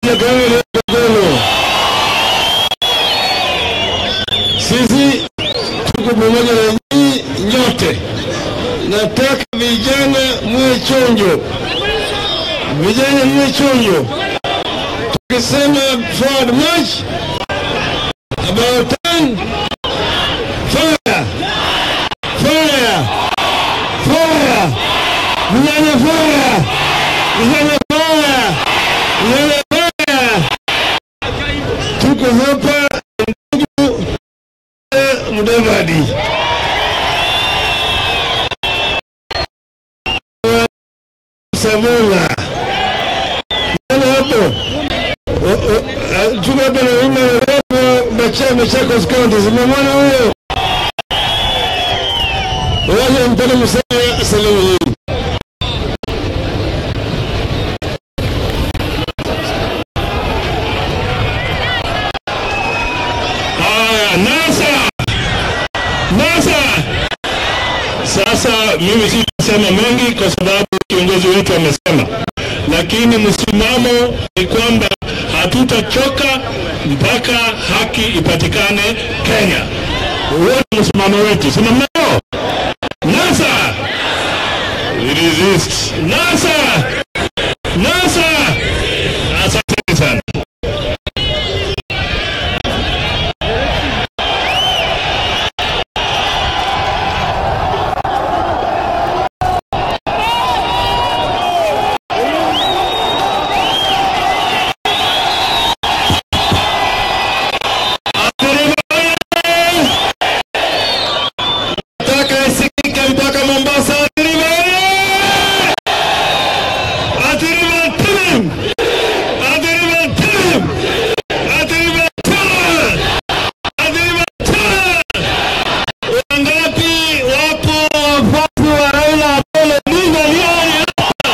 Jakaya Kagolo. Sisi tuko pamoja na nyinyi nyote. Nataka vijana muwe chonjo, vijana muwe chonjo. Tukisema forward march, about ten, fire, fire, fire, vijana fire, vijana fire, vijana fire. Tuko hapa ndugu eh, Mudavadi. Samula. Nani hapo? O- o- ah, Tuko hapa na wima werevu Bacha Machakos County. Zimemwona huyo? Waje mpate msaya salamu nyingi. Haya, NASA. NASA. Sasa mimi sitasema mengi kwa sababu kiongozi wetu amesema, lakini msimamo ni kwamba hatutachoka mpaka haki ipatikane Kenya. Huo ni msimamo wetu, sina mnao NASA resist NASA NASA. Asante sana. Nataka isikike mpaka Mombasa. Athiriva oye! Athiriva tilim! Athiriva tilim! Athiriva tilim! Athiriva tilim! Wangapi wapo wafuasi wa Raila Amolo Odinga lioni hapa?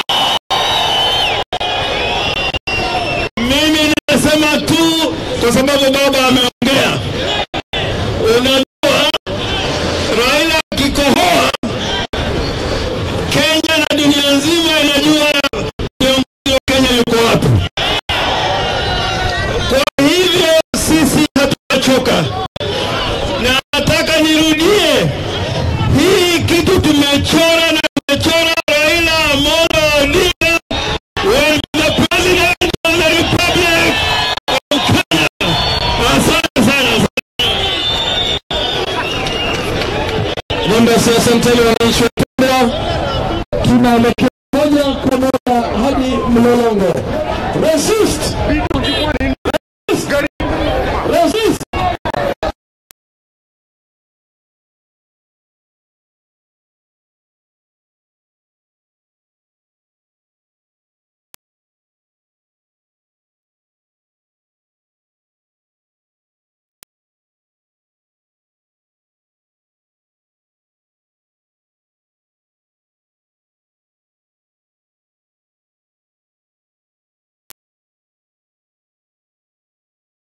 Mimi nimesema tu kwa sababu baba ameongea. Unajua Raila akikohoa, Kenya na dunia nzima inajua kiongozi wa Kenya yuko wapi. Kwa hivyo sisi hatutachoka, na nataka nirudie hii kitu tumechora na tumechora Raila Amolo Odinga when the president of the republic of Kenya. Asante sana. Mambo ya siasa mtani, wananchi wapendwa, tunaelekea